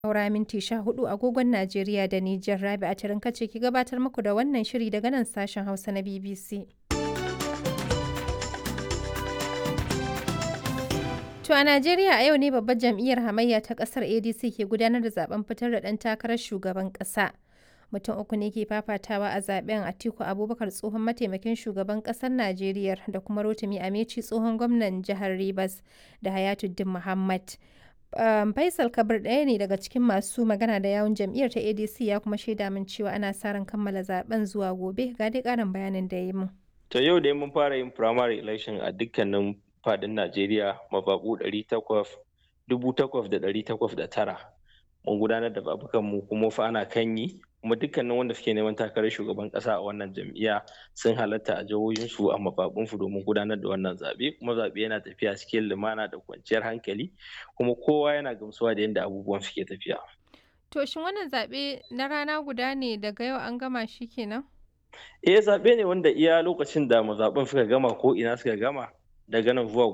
Saura minti sha hudu agogon Najeriya da Nijar Rabi a Tarinka ce ki gabatar muku da wannan shiri daga nan sashen Hausa na BBC. To a Najeriya a yau ne babbar jam'iyyar hamayya ta kasar ADC ke gudanar da zaben fitar da ɗan takarar shugaban ƙasa. Mutum uku ne ke fafatawa a zaben Atiku Abubakar tsohon mataimakin shugaban ƙasar Najeriya da kuma Rotimi Ameci tsohon gwamnan jihar Rivers da Hayatuddin Muhammad. Um, Faisal Kabir ɗaya ne daga cikin masu magana da yawun jam'iyyar ta ADC ya kuma shaida min cewa ana sa ran kammala zaben zuwa gobe ga dai ƙarin bayanin da ya mun. To yau dai mun fara yin primary election a dukkanin fadin Najeriya mababu tara. Mun gudanar da babukan mu kuma fa ana kan yi kuma dukkanin wanda suke neman takarar shugaban kasa a wannan jam'iyya sun halatta a jihohinsu a mababunsu domin gudanar da wannan zaɓe kuma zaɓe yana tafiya cikin lumana da kwanciyar hankali kuma kowa yana gamsuwa da yadda abubuwan suke tafiya. To shin wannan zaɓe na rana guda ne daga yau an gama shi kenan? Eh zaɓe ne wanda iya lokacin da mazaɓen suka gama ko ina suka gama daga nan zuwa